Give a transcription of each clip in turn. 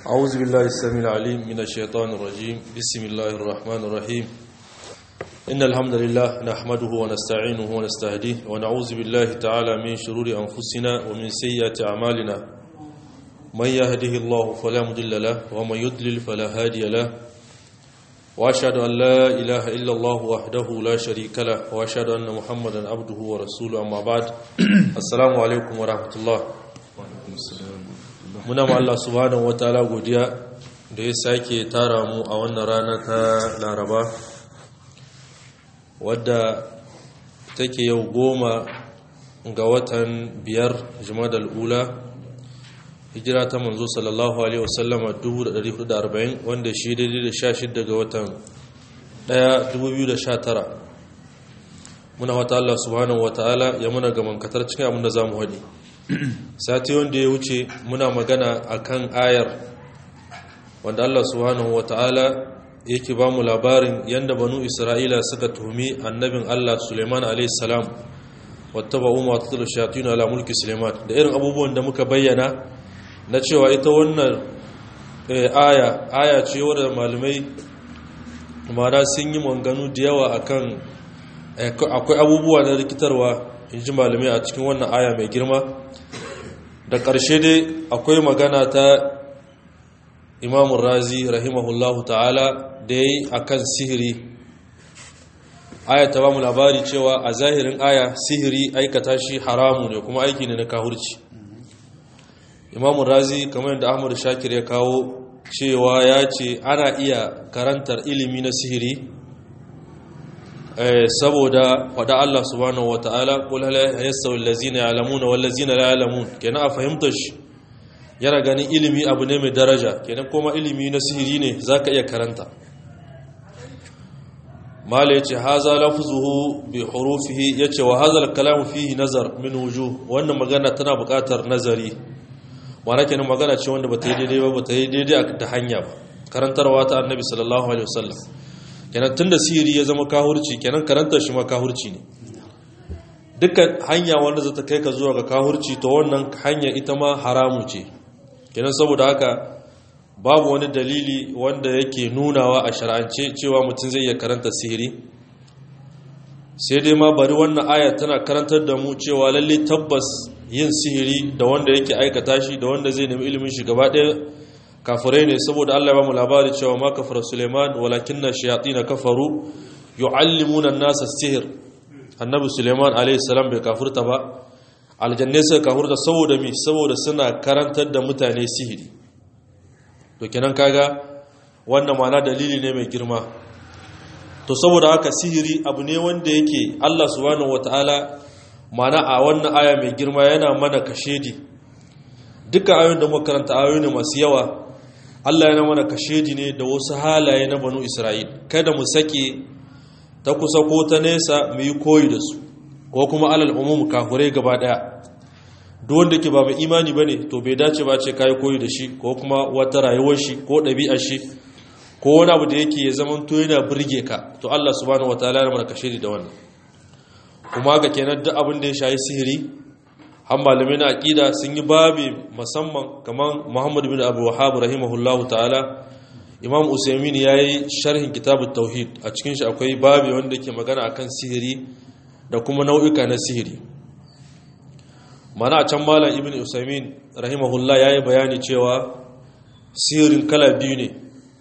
أعوذ بالله السميع العليم من الشيطان الرجيم بسم الله الرحمن الرحيم إن الحمد لله نحمده ونستعينه ونستهديه ونعوذ بالله تعالى من شرور أنفسنا ومن سيئات أعمالنا من يهده الله فلا مضل له ومن يضلل فلا هادي له وأشهد أن لا إله إلا الله وحده لا شريك له وأشهد أن محمدا عبده ورسوله أما بعد السلام عليكم ورحمة الله muna ma Allah subhanahu wataala godiya da ya sake tara mu a wannan rana ta Laraba wadda take yau goma ga watan biyar Jumadal Ula hijira ta manzo sallallahu alaihi wasallama 1440 wanda shi daidai da 16 ga watan 1 2019 muna wata Allah subhanahu wataala ya muna gamankatar cikin abin da zamu hadi sati wanda ya wuce muna magana akan ayar wanda Allah subhanahu wata'ala yake ba mu labarin yadda banu isra'ila suka tuhumi annabin Allah suleiman a.s. wata ba umar ta tulu shayatun ala mulki suleiman da irin abubuwan da muka bayyana na cewa ita wannan aya aya ce wadda malamai mara sun yi manganu da yawa akan akwai abubuwa na rikitarwa in ji malamai a cikin wannan aya mai girma da ƙarshe dai akwai magana ta imamun razi rahimahullahu ta'ala da ya yi a kan sihiri aya ta ba mu labari cewa a zahirin aya sihiri aikata shi haramu ne kuma aiki ne na kahurci imamun razi kamar yadda ahmad shakir ya kawo cewa ya ce ana iya karantar ilimi na sihiri saboda faɗa Allah subhanahu wata'ala qul hal yastawi allazina ya'lamuna wal ladzina la ya'lamun kenan a fahimtar shi yana ganin ilimi abu ne mai daraja kenan kuma ilimi na sihiri ne zaka iya karanta mala yace haza lafzuhu bi hurufihi yace wa hadha al-kalam fihi nazar min wujuh wannan magana tana buƙatar nazari wana kenan magana ce wanda bata yi daidai ba bata yi daidai da hanya ba karantarwa ta annabi sallallahu alaihi wasallam kenan tun da sihiri ya zama kahurci kenan karantar shi ma kahurci ne dukkan hanya wanda zata kai ka zuwa ga kahurci to wannan hanya ita ma haramu ce kenan saboda haka babu wani dalili wanda yake nunawa a shar'ance cewa mutum zai iya karanta sihiri sai dai ma bari wannan aya tana karantar da mu cewa lalle tabbas yin sihiri da wanda yake aikata shi da wanda zai nemi ilimin shi gaba ɗaya kafirai ne saboda Allah ya ba mu labari cewa ma kafara Suleiman walakin na shayatin kafaru yu'allimuna an-nasa sihir annabi Suleiman alayhi salam bai kafurta ba aljanne sai kafurta saboda mi saboda suna karantar da mutane sihiri to kenan kaga wannan ma'ana dalili ne mai girma to saboda haka sihiri abu ne wanda yake Allah subhanahu wataala ma'ana a wannan aya mai girma yana mana kashedi duka ayoyin da muka karanta ayoyi ne masu yawa Allah yana mana kashedi ne da wasu halaye na banu Isra'il kada mu sake ta kusa ko ta nesa mu yi koyi da su ko kuma alal umum kafurai gaba daya duk wanda ke ba mai imani bane to bai dace ba ce kai koyi da shi ko kuma wata rayuwar shi ko ɗabi'ar shi ko wani abu da yake ya zaman to yana burge ka to Allah subhanahu wataala yana mana kashedi da wannan kuma ga kenan duk abin da ya shayi sihiri har malamai na aƙida sun yi babi musamman kamar muhammad bin abu wahab rahimahullahu ta'ala imam usaimin ya yi sharhin kitabun tauhid a cikin shi akwai babi wanda ke magana akan sihiri da kuma nau'ika na sihiri mana a can malam ibn usaimin rahimahullah ya yi bayani cewa sihirin kala biyu ne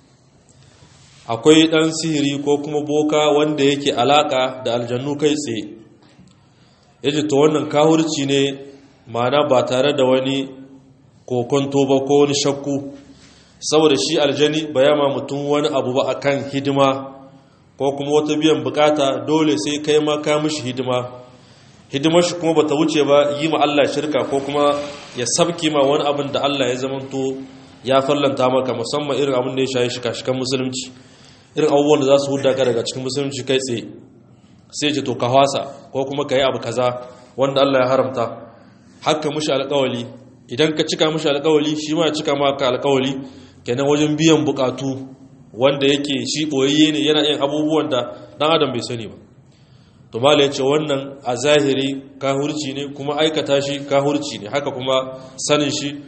akwai ɗan sihiri ko kuma boka wanda yake alaƙa da aljannu kai tsaye yace to wannan kahurci ne ma'ana ba tare da wani kokonto ba ko wani shakku saboda shi aljani ba ya ma mutum wani abu ba akan hidima ko kuma wata biyan bukata dole sai kai ma ka mishi hidima hidimar shi kuma bata wuce ba yi ma Allah shirka ko kuma ya sabki ma wani abin da Allah ya zamanto ya fallanta maka musamman irin abin da ya shayi shika-shikan musulunci irin abubuwan da za su huda ka daga cikin musulunci kai tsaye sai ce to ka hwasa ko kuma ka yi abu kaza wanda Allah ya haramta haka mushi alƙawali idan ka cika mushi alƙawali shi ma ya cika maka alƙawali kenan wajen biyan bukatu wanda yake shi boyayye ne yana yin abubuwan da dan adam bai sani ba to mala yace wannan a zahiri kahurci ne kuma aikata shi kahurci ne haka kuma sanin shi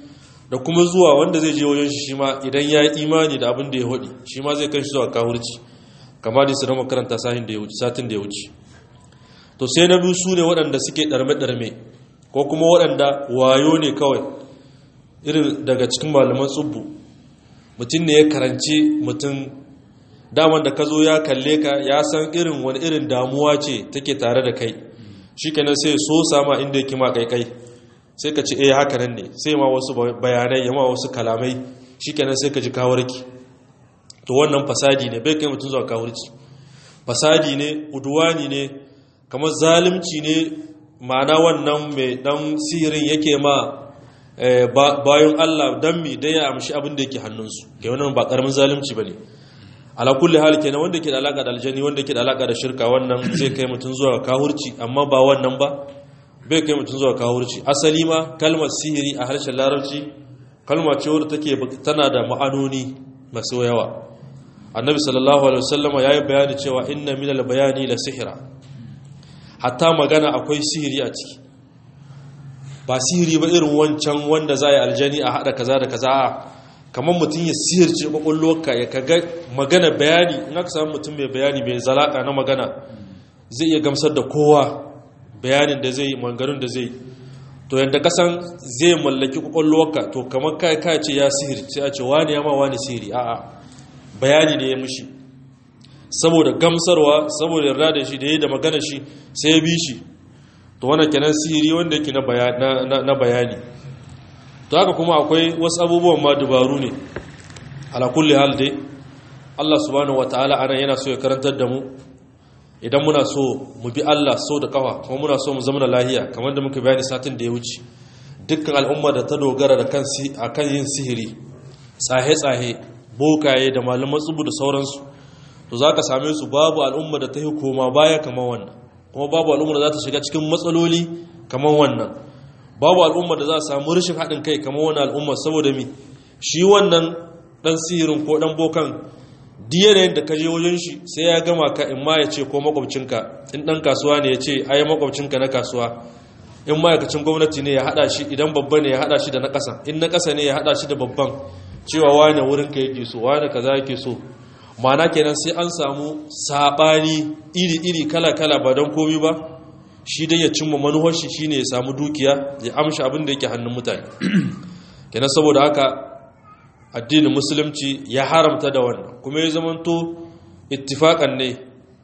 da kuma zuwa wanda zai je wajen shi ma idan ya yi imani da abin da ya hudi shi ma zai kai shi zuwa kahurci kamar da su na makaranta satin da ya wuce to sai na biyu su ne waɗanda suke ɗarme-ɗarme ko kuma waɗanda wayo ne kawai irin daga cikin malaman tsubbu mutum ne ya karanci mutum daman da ka zo ya kalle ka ya san irin wani irin damuwa ce take tare da kai shi kenan sai so sama inda yake ma kaikai sai ka ce eh haka nan ne sai ma wasu bayanai ya ma wasu kalamai shi kenan sai ka ji kawarki to wannan fasadi ne bai kai mutum zuwa kawarki fasadi ne uduwani ne kamar zalimci ne ma'ana wannan mai dan sihirin yake ma bayan Allah dan mi dai ya amshi abin da yake hannunsu ke wannan ba karamin zalimci bane ala kulli hal kenan wanda ke da alaka da aljani wanda ke da alaka da shirka wannan zai kai mutum zuwa kahurci amma ba wannan ba bai kai mutum zuwa kahurci asali ma kalmar sihiri a harshen larabci kalma ce wadda take tana da ma'anoni masu yawa annabi sallallahu alaihi wasallam ya yi bayani cewa inna minal bayani la sihira hatta magana akwai sihiri a ciki ba sihiri ba irin wancan wanda za yi aljani a haɗa kaza da kaza kamar mutum ya sihirce ƙwaƙwalwarka ya kaga magana bayani in aka samu mutum mai bayani mai zalaka na magana zai iya gamsar da kowa bayanin da zai mangarin da zai to yadda kasan zai mallaki ƙwaƙwalwarka to kamar kai kai ce ya sihirce a ce wani ya ma wani sihiri a'a bayani ne ya mushi saboda gamsarwa saboda yarda da shi da yi da magana shi sai ya bi shi to wannan kenan sihiri wanda yake na bayani to haka kuma akwai wasu abubuwan ma dubaru ne ala kulli hal dai Allah subhanahu wataala anan yana so ya karantar da mu idan muna so mu bi Allah so da kafa kuma muna so mu zama da lahiya kamar da muka bayani satin da ya wuce dukkan al'umma da ta dogara da kan akan yin sihiri tsahe-tsahe bokaye da malaman tsubu da sauransu to za ka same su babu al'umma da ta yi koma baya kamar wannan kuma babu al'umma da za ta shiga cikin matsaloli kamar wannan babu al'umma da za a samu rashin haɗin kai kamar wannan al'umma saboda mi shi wannan ɗan sihirin ko ɗan bokan yanayin da ka je wajen shi sai ya gama ka in ma ya ce ko makwabcinka in ɗan kasuwa ne ya ce ai makwabcinka na kasuwa in ma'aikacin gwamnati ne ya haɗa shi idan babba ne ya haɗa shi da na ƙasa in na ƙasa ne ya haɗa shi da babban cewa wane wurin ka yake so wane kaza yake so mana kenan sai an samu saɓani iri-iri kala-kala ba don komi ba shi dai ya cimma manuwar shi shine ya samu dukiya ya amshi abin da yake hannun mutane kenan saboda haka addinin musulunci ya haramta da wannan kuma ya zamanto ittifakan ne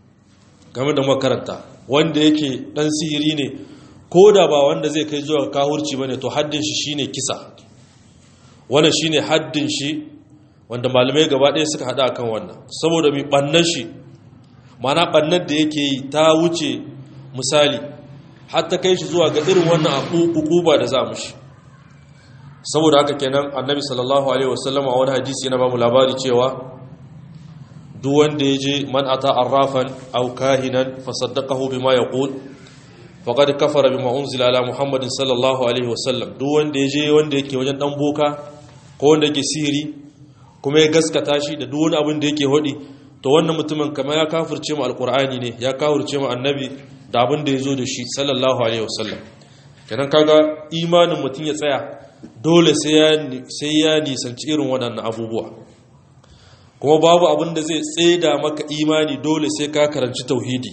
game da makaranta wanda yake dan sihiri ne ko da ba wanda zai kai zuwa kahurci bane to haddin shi shine kisa wannan shine haddin shi wanda malamai gaba ɗaya suka hada akan wannan saboda mai bannan shi mana bannan da yake yi ta wuce misali har ta kai shi zuwa ga irin wannan ukuba da za mu shi saboda haka kenan annabi sallallahu alaihi wasallam a wani hadisi yana ba mu labari cewa duk wanda ya je man ata arrafan aw kahinan fa saddaqahu bima yaqul faqad kafara bima unzila ala muhammadin sallallahu alaihi wasallam duk wanda ya je wanda yake wajen dan boka ko wanda yake sihiri kuma ya gaskata shi da duk wani abin da yake hodi to wannan mutumin kamar ya kafirce mu alqur'ani ne ya kafirce mu annabi da abin da ya zo da shi sallallahu alaihi wasallam kenan kaga imanin mutum ya tsaya dole sai ya nisanci irin waɗannan abubuwa kuma babu abin da zai tseda maka imani dole sai ka karanci tauhidi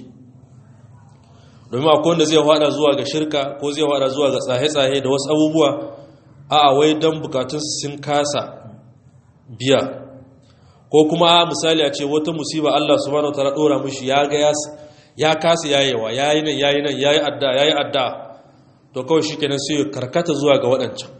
domin akwai wanda zai hada zuwa ga shirka ko zai hada zuwa ga tsahe-tsahe da wasu abubuwa a wai don bukatunsu sun kasa biya ko kuma misali a ce wata musiba Allah subhanahu ta'ala dora mishi ya ga ya kasa yayewa yayi nan yayi nan yayi adda yayi adda to kawai shikenan sai karkata zuwa ga waɗancan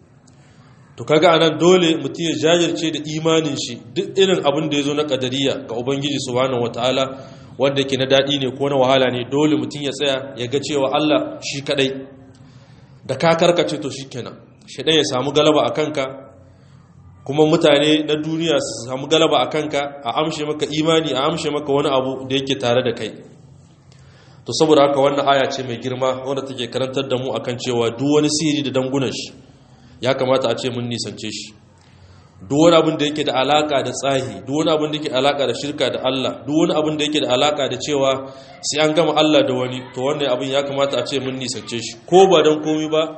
to kaga anan dole mutum ya jajirce da imanin shi duk irin abin da ya zo na kadariya ga ubangiji subhanahu wataala wanda yake na daɗi ne ko na wahala ne dole mutum ya tsaya ya ga cewa Allah shi kadai da ka karkace to shikenan shedan ya samu galaba a kanka kuma mutane na duniya su samu galaba a kanka a amshe maka imani a amshe maka wani abu da yake tare da kai to saboda haka wannan aya ce mai girma wanda take karantar da mu akan cewa duk wani sihiri da dangunan shi ya kamata a ce mun nisance shi duk wani abin da yake da alaka da tsahi duk wani abin da yake alaka da shirka da Allah duk wani abin da yake da alaka da cewa sai an gama Allah da wani to wannan abin ya kamata a ce mun nisance shi ko ba don komai ba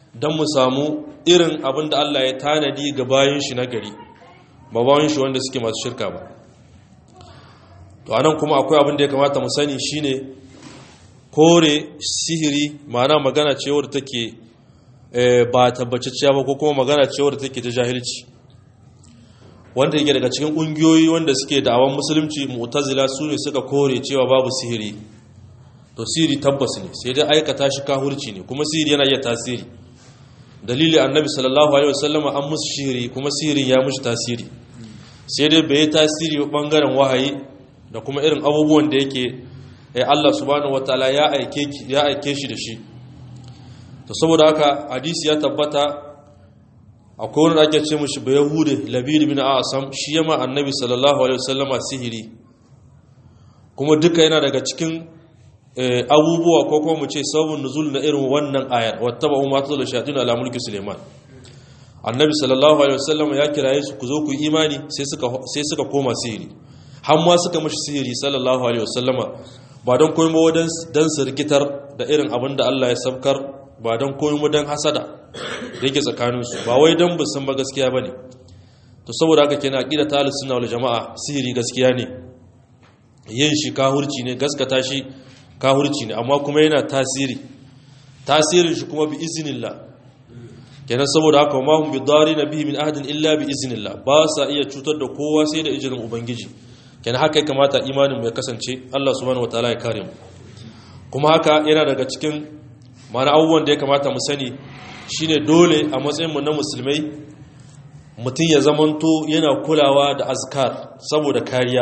don mu samu irin abin da Allah ya tanadi ga bayan shi na gari ba bayan shi wanda suke masu shirka ba to anan kuma akwai abin da ya kamata mu sani shine kore sihiri ma'ana magana cewar take ba tabbacacciya ba ko kuma magana cewar take ta jahilci wanda yake daga cikin ƙungiyoyi wanda suke da'awan musulunci mu'tazila su ne suka kore cewa babu sihiri to sihiri tabbas ne sai dai aikata shi kahurci ne kuma sihiri yana iya tasiri dalili annabi sallallahu alaihi wasallam an musu sihiri kuma sihirin ya mushi tasiri sai dai bai tasiri bangaren wahayi da kuma irin abubuwan da yake eh Allah subhanahu wataala ya aike ya aike shi da shi to saboda haka hadisi ya tabbata akwai wani ake ce mushi bai yahude labid bin asam shi yama annabi sallallahu alaihi wasallama sihiri kuma duka yana daga cikin abubuwa ko kuma mu ce sabon nuzul na irin wannan ayar wattaba umma tazal shayatin ala mulki suleiman annabi sallallahu alaihi wasallam ya kiraye su ku zo ku imani sai suka sai suka koma sihiri har ma suka mishi sihiri sallallahu alaihi wasallama ba don koyi ba dan dan su rikitar da irin abin da Allah ya sabkar ba don koyi mu dan hasada da yake tsakanin su ba wai dan san ba gaskiya bane to saboda haka kenan aqida ta ahlus sunna wal jamaa sihiri gaskiya ne yin shi kahurci ne gaskata shi kahurci ne amma kuma yana tasiri tasirin shi kuma bi iznillah kenan saboda haka ma hum bi na bihi min ahadin illa bi iznillah ba sa iya cutar da kowa sai da izinin ubangiji kenan haka ya kamata imanin mu ya kasance Allah subhanahu wataala ya kare mu kuma haka yana daga cikin mana abubuwan da ya kamata mu sani shine dole a matsayin mu na musulmai mutum ya zamanto yana kulawa da azkar saboda kariya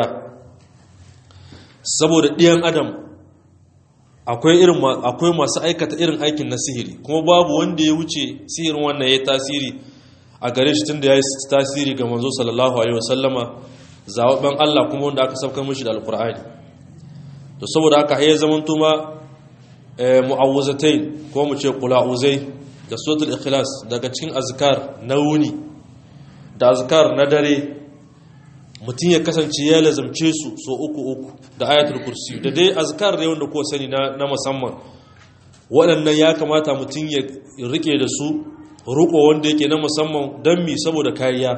saboda ɗiyan adam akwai irin akwai masu aikata irin aikin na sihiri kuma babu wanda ya wuce sihirin wannan ya tasiri a gare shi tunda ya yi tasiri ga manzo sallallahu alaihi wasallama zawabban Allah kuma wanda aka saukar mishi da alqur'ani to saboda haka ya zaman tuma mu'awuzatain ko mu ce qula'uzai da suratul ikhlas daga cikin azkar na wuni da azkar na dare mutum ya kasance ya lazamce su so uku uku da ayatul kursi da dai azkar da wanda ko sani na musamman waɗannan ya kamata mutum ya rike da su ruko wanda yake na musamman don mi saboda kariya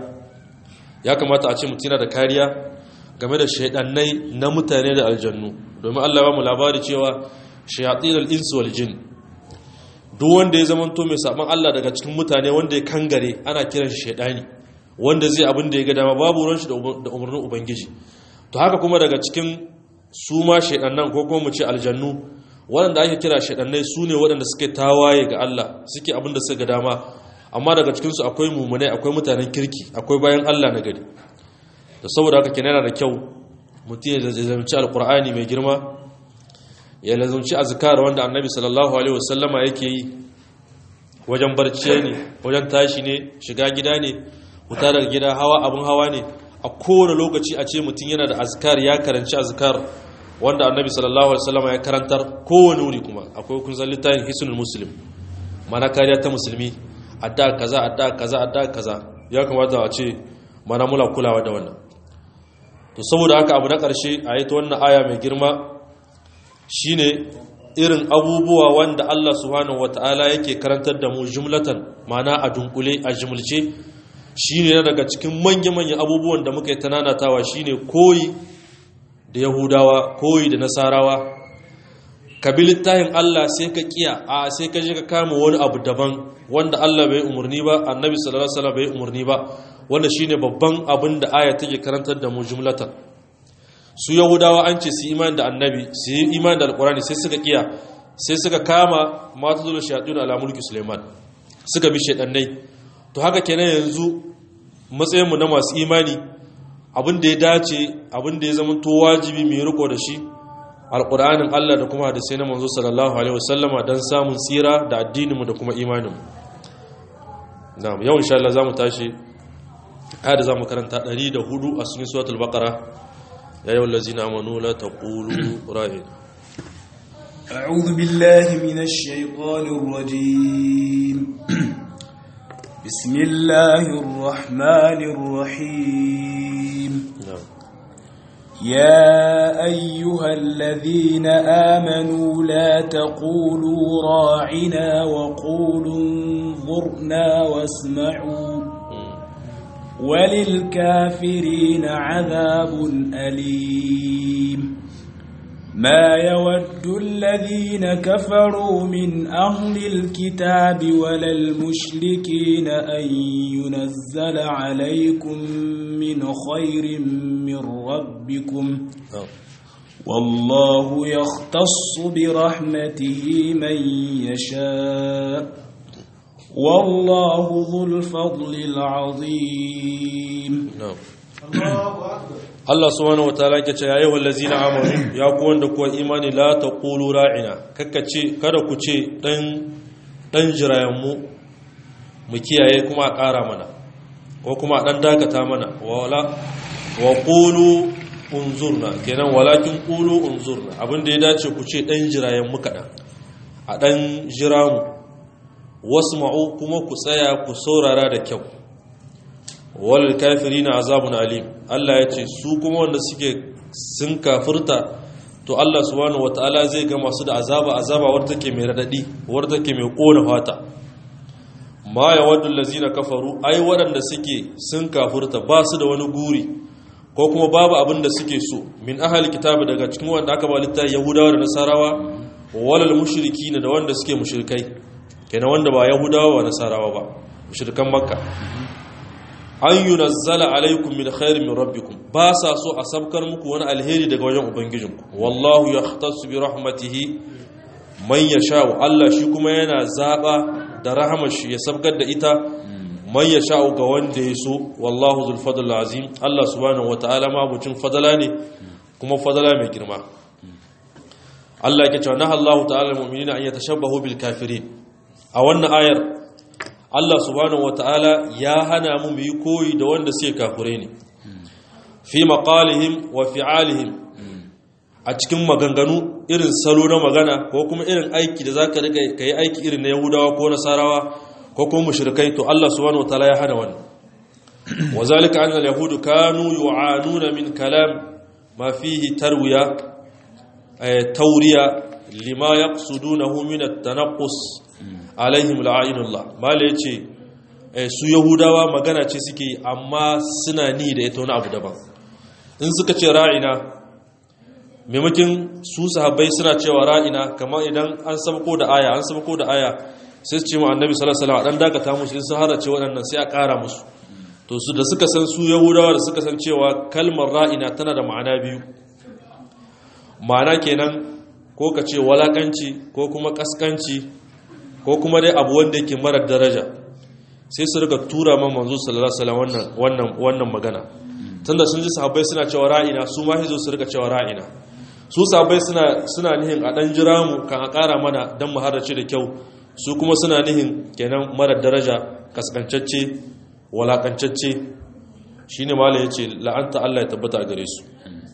ya kamata a ce mutum yana da kariya game da shaidannai na mutane da aljannu domin Allah ba mu labari cewa shayatin al-insu wal jin duk wanda ya zamanto mai saban Allah daga cikin mutane wanda ya kangare ana kiran shi shaidani wanda zai abin da ya ga dama babu ruwan shi da umarnin ubangiji to haka kuma daga cikin su ma shaidannan ko kuma mu ce aljannu waɗanda ake kira shaidannai su ne waɗanda suke tawaye ga Allah suke abin da suka ga dama amma daga cikinsu akwai mummunai akwai mutanen kirki akwai bayan Allah na gari da saboda haka kenan yana da kyau mutum ya lazumci alkur'ani mai girma ya lazumci azkar wanda annabi sallallahu alaihi wasallama yake yi wajen barci ne wajen tashi ne shiga gida ne fita daga gida hawa abin hawa ne a kowane lokaci a ce mutum yana da azkar ya karanci azkar wanda annabi sallallahu alaihi wasallama ya karantar kowane wuri kuma akwai kun san littafin hisnul muslim mana kariya ta musulmi adda kaza adda kaza adda kaza ya kamata a ce mana mula kulawa da wannan to saboda haka abu na ƙarshe a yi ta wannan aya mai girma shine irin abubuwa wanda Allah subhanahu wata'ala yake karantar da mu jumlatan mana a dunkule a jumulce shine na daga cikin manya-manyan abubuwan da muka yi tananatawa shine koyi da yahudawa koyi da nasarawa ka bi littafin Allah sai ka kiya a sai ka je ka kama wani abu daban wanda Allah bai umarni ba annabi sallallahu alaihi wasallam bai umarni ba wanda shine babban abin da aya take karantar da mu jumlatan su yahudawa an ce su imani da annabi su yi imani da alqurani sai suka kiya sai suka kama mata zuwa shayatin ala mulki suleiman suka bi shedannai to haka kenan yanzu matsayin mu na masu imani abin da ya dace abin da ya zama to wajibi mai riko da shi alƙur'anin Allah da kuma hadisai na manzo sallallahu alaihi wasallama don samun tsira da addininmu da kuma imaninmu na'am yau insha Allah zamu tashi ayat zamu karanta 104 a cikin suratul baqara ya ayyuhal ladzina amanu la taqulu ra'in أعوذ بالله من الشيطان الرجيم بسم الله الرحمن الرحيم na'am يا أيها الذين آمنوا لا تقولوا راعنا وقولوا انظرنا واسمعوا وللكافرين عذاب أليم ما يود الذين كفروا من أهل الكتاب ولا المشركين أن ينزل عليكم من خير من ربكم والله يختص برحمته من يشاء والله ذو الفضل العظيم Allah subhanahu wataala yake ce yayi wallazina amanu ya ku wanda kuwa imani la taqulu ra'ina kakkace kada ku ce dan dan jirayen mu mu kiyaye kuma a ƙara mana ko kuma a dan dakata mana wala wa qulu unzurna kenan walakin qulu unzurna abinda ya dace ku ce dan jirayen mu kadan a dan jira mu wasma'u kuma ku tsaya ku saurara da kyau wal kafirina azabun alim Allah ya ce su kuma wanda suke sun kafirta to Allah subhanahu wataala zai ga masu da azaba azaba wadda take mai radadi wadda take mai kona fata ma yawaddu allazina kafaru ai waɗanda suke sun kafirta ba su da wani guri ko kuma babu abin da suke so min ahli kitabi daga cikin wanda aka ba littafi yahudawa da nasarawa walal mushrikina da wanda suke mushrikai kenan wanda ba yahudawa ba nasarawa ba mushrikan makka an yunazzala alaikum min khairin min rabbikum ba sa so a sabkar muku wani alheri daga wajen ubangijinku wallahu yahtassu bi rahmatihi man yasha'u Allah shi kuma yana zaba da rahamar shi ya sabkar da ita man yasha'u ga wanda ya so wallahu zul fadl azim Allah subhanahu wataala ma bucin fadala ne kuma fadala mai girma Allah yake cewa nahallahu ta'ala almu'minina an yatashabbahu bil kafirin a wannan ayar Allah subhanahu wata'ala ya hana mu mu yi koyi da wanda suke kafure ne fi maqalihim wa fi'alihim a cikin maganganu irin salo na magana ko kuma irin aiki da zaka riga kai aiki irin na Yahudawa ko Nasarawa ko kuma mushrikai to Allah subhanahu wata'ala ya hana wannan wazalika anna al-yahudu kanu yu'anuna min kalam ma fihi tarwiya tawriya lima yaqsudunahu min at-tanaqqus alaihim la'ayinullah mala ya ce su yahudawa magana ce suke amma suna ni da ita wani abu daban in suka ce ra'ina maimakin su sahabbai suna cewa ra'ina kamar idan an sabko da aya an sabko da aya sai su ce mu annabi sallallahu alaihi wasallam dan dakata musu in sun harace waɗannan sai a ƙara musu to su da suka san su yahudawa da suka san cewa kalmar ra'ina tana da ma'ana biyu ma'ana kenan ko ka ce walakanci ko kuma kaskanci ko kuma dai abu wanda yake marar daraja sai su rika tura man manzo sallallahu alaihi wasallam wannan wannan wannan magana tunda sun ji sahabbai suna cewa ra'ina su ma hizo su rika cewa ra'ina su sahabbai suna suna nihin a dan jira mu kan a ƙara mana dan mu harace da kyau su kuma suna nihin kenan marar daraja kaskancacce walakancacce shine malai yace la'anta Allah ya tabbata a gare su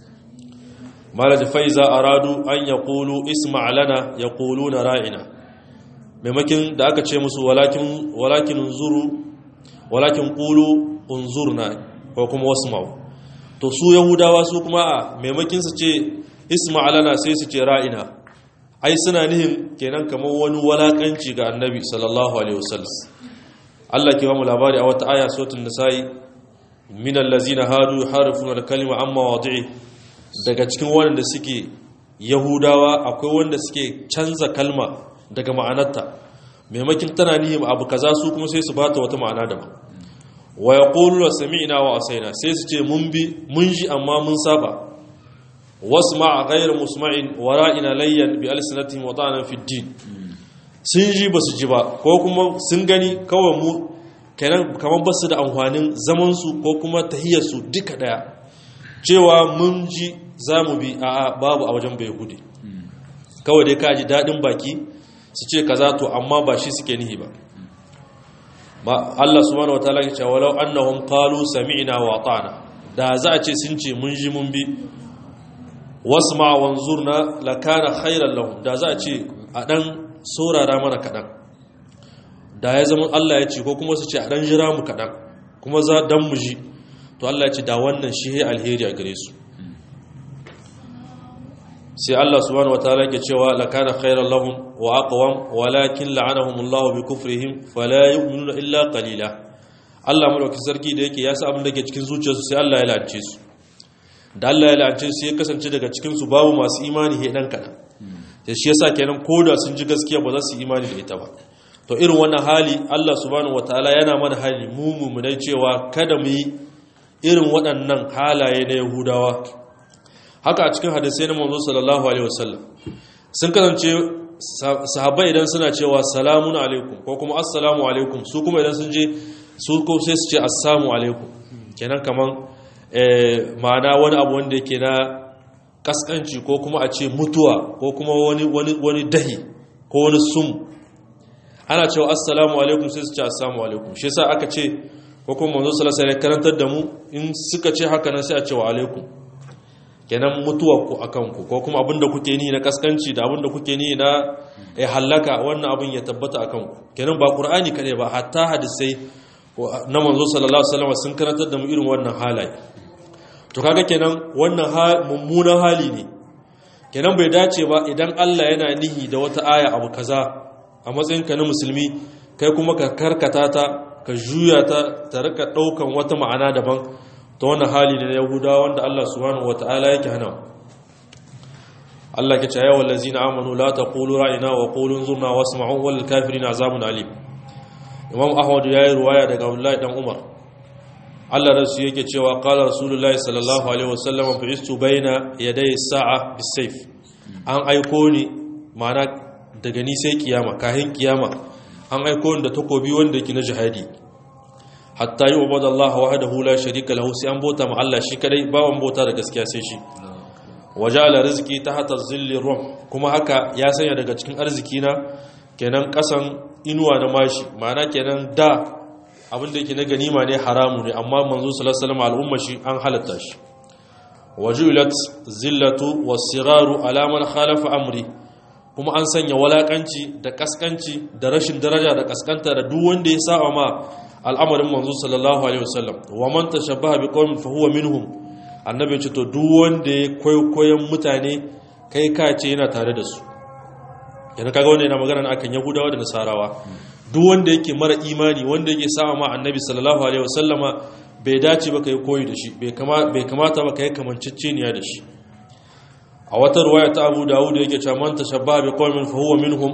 malai faiza aradu an yaqulu isma' lana yaquluna ra'ina maimakin da aka ce musu walakin unzuru walakin qulu unzurna ko kuma wasma'u to su yahudawa su kuma a maimakin su ce isma'alana sai su ce ra'ina ai suna nihin kenan kamar wani walakanci ga annabi sallallahu alaihi wasallam Allah ke ba mu labari a wata aya suratul nisa'i min allazina hadu yuharifuna al-kalima amma wadi'i daga cikin wanda suke yahudawa akwai wanda suke canza kalma daga ma'anarta maimakin tana nihim abu kaza su kuma sai su bata wata ma'ana daban wa yaqulu sami'na wa asaina sai su ce mun bi mun ji amma mun saba wasma' ghayr musma'in wa ra'ina layyan bi alsinatihim wa ta'ana fi din sun ji basu ji ba ko kuma sun gani kawai mu kenan kamar basu da amfanin zaman su ko kuma tahiyar su duka daya cewa mun ji zamu bi a'a babu a wajen bai hude kawai dai ka ji dadin baki su ce kaza to amma ba shi suke nihi ba ba Allah subhanahu wataala ya ce walau annahum qalu sami'na wa ata'na da za a ce sun ce mun ji mun bi wasma wanzurna lakana khairan lahum da za a ce a dan saurara mana kadan da ya zama Allah ya ce ko kuma su ce a dan jira mu kadan kuma za dan mu ji to Allah ya ce da wannan shi alheri a gare su sai Allah subhanahu wataala yake cewa lakana khairan lahum wa aqwam walakin la'anahum Allah bi kufrihim fala yu'minuna illa qalila Allah madaukakin sarki da yake ya sa abin da ke cikin zuciyarsu sai Allah ya lance su da Allah ya lance su ya kasance daga cikin su babu masu imani he dan kana da shi yasa kenan koda sun ji gaskiya ba za su imani da ita ba to irin wannan hali Allah subhanahu wataala yana mana hali mu mumunai cewa kada mu yi irin waɗannan halaye na Yahudawa haka a cikin hadisai na manzo sallallahu alaihi wasallam sun kasance sahabbai idan suna cewa salamun alaikum ko kuma assalamu alaikum su kuma idan sun je su ko sai su ce assalamu alaikum kenan kaman ma'ana wani abu wanda yake na kaskanci ko kuma a ce mutuwa ko kuma wani wani wani dahi ko wani sum ana cewa assalamu alaikum sai su ce assalamu alaikum shi yasa aka ce ko kuma manzo sallallahu alaihi wasallam karantar da mu in suka ce haka nan sai a ce wa alaikum kenan mutuwar ku akan ku ko kuma abinda kuke ni na kaskanci da abinda kuke ni na eh halaka wannan abin ya tabbata akan ku kenan ba qur'ani kade ba hatta hadisai na manzo sallallahu alaihi wasallam sun karantar da mu irin wannan halaye to kaga kenan wannan mummunan hali ne kenan bai dace ba idan Allah yana nihi da wata aya abu kaza a matsayin ka na musulmi kai kuma ka karkata ta ka juya ta ta rika daukan wata ma'ana daban ta wannan hali ne na yahudawa wanda Allah subhanahu wataala yake hana Allah ke ce ayyuhal ladzina amanu la taqulu ra'ina wa qulu zurna wasma'u wal kafirina azabun alim Imam Ahmad yayi ruwaya daga Abdullah dan Umar Allah rasu yake cewa qala rasulullahi sallallahu alaihi wasallam bi'istu baina yaday as-sa'a bis-sayf an aiko ni mana daga ni sai kiyama kahin kiyama an aiko ni da takobi wanda yake na jihadi hatta yi ubada Allah wahdahu la sharika lahu sai an bota ma Allah shi kadai ba wan bota da gaskiya sai shi waja'ala rizqi tahta zilli rum kuma haka ya sanya daga cikin arziki na kenan kasan inuwa na mashi ma'ana kenan da abin da yake na ganima ne haramu ne amma manzo sallallahu alaihi wasallam al'umma shi an halatta shi wajulat zillatu was-siraru ala man khalafa amri kuma an sanya walakanci da kaskanci da rashin daraja da kaskanta da duk wanda ya saba ma al'amarin manzo sallallahu alaihi wasallam wa man tashabbaha biqaumin fa huwa minhum annabi ce to duk wanda ya kwaikwayon mutane kai ka ce yana tare da su yana kaga wanda yana magana akan yahudawa da nasarawa duk wanda yake mara imani wanda yake sama ma annabi sallallahu alaihi wasallama bai dace ba kai koyi da shi bai kamata ba kai kamanceceniya da shi a wata ruwaya ta Abu Dawud yake cewa man tashabbaha biqaumin fa huwa minhum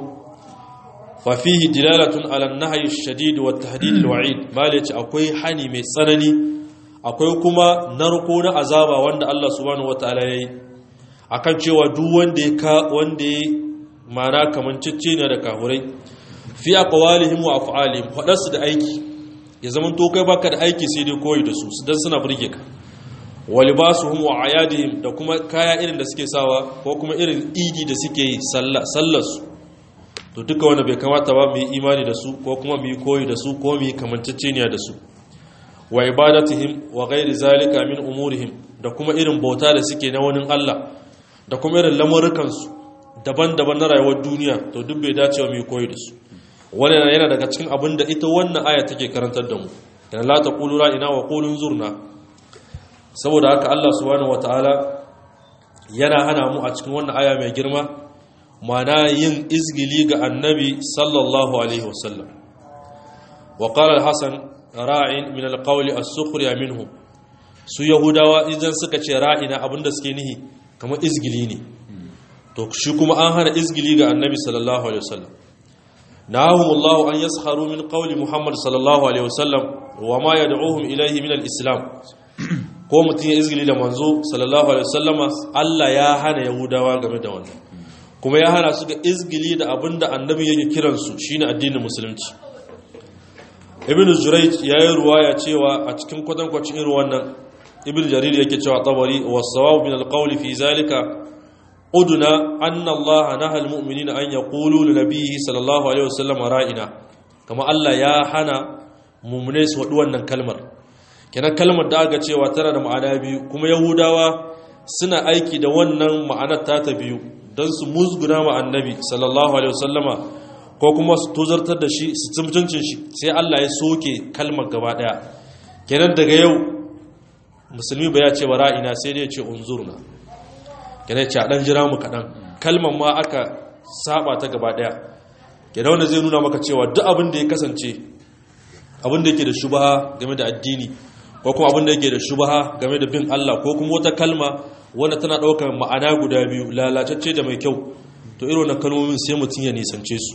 fa fihi dilalatun ala an-nahyi ash-shadid wa at-tahdid al-wa'id malaci akwai hani mai tsanani akwai kuma narko na azaba wanda Allah subhanahu wataala yayi akan cewa duk wanda ya ka wanda ya mana kamanceceniya da kahurai fi aqwalihim wa af'alihim fadarsu da aiki ya zaman to kai baka da aiki sai dai koyi da su dan suna burge ka wa libasuhum wa ayadihim da kuma kaya irin da suke sawa ko kuma irin idi da suke yi sallar su to duka wanda bai kamata ba mu yi imani da su ko kuma mu yi koyi da su ko mu yi kamanceceniya da su wa ibadatihim wa ghairi zalika min umurihim da kuma irin bauta da suke na wani Allah da kuma irin lamurukan su daban-daban na rayuwar duniya to duk bai dace wa mu yi koyi da su wannan yana daga cikin abin da ita wannan aya take karantar da mu yana la taqulu ra'ina wa qulun zurna saboda haka Allah subhanahu wataala yana hana mu a cikin wannan aya mai girma mana yin izgili ga annabi sallallahu alaihi wasallam wa qala al-hasan ra'in min al-qawli as-sukhriya minhum su yahudawa idan suka ce ra'ina abinda suke nihi kamar izgili ne to shi kuma an hana izgili ga annabi sallallahu alaihi wasallam nahum Allah an yasharu min qawli Muhammad sallallahu alaihi wasallam wa ma yad'uhum ilayhi min al-islam ko mutun ya izgili da manzo sallallahu alaihi wasallama Allah ya hana yahudawa game da wannan kuma ya hana su ga izgili da abinda annabi yake kiransu shine addinin musulunci ibn jurayj yayi ruwaya cewa a cikin kwatankwacin irin wannan ibn jarir yake cewa tabari was-sawab min al-qawl fi zalika uduna anna Allah naha al-mu'minina an yaqulu li nabiyhi sallallahu alaihi wasallam ra'ina kama Allah ya hana mu'minai su wadu wannan kalmar kenan kalmar da aka cewa tana da ma'ana biyu kuma yahudawa suna aiki da wannan ma'anar ta ta biyu don su musguna ma annabi sallallahu alaihi wasallama ko kuma su tozartar da shi su tsimtuncin shi sai Allah ya soke kalmar gaba daya kenan daga yau musulmi ba ya ce wa ra'ina sai dai ya ce unzurna kenan ce a dan jira mu kaɗan kalmar ma aka saba ta gaba ɗaya kenan wanda zai nuna maka cewa duk abin da ya kasance abin da yake da shubaha game da addini ko kuma abin da yake da shubaha game da bin Allah ko kuma wata kalma wanda tana ɗaukar ma'ana guda biyu lalacacce da mai kyau to irin wannan kalmomin sai mutum ya nisance su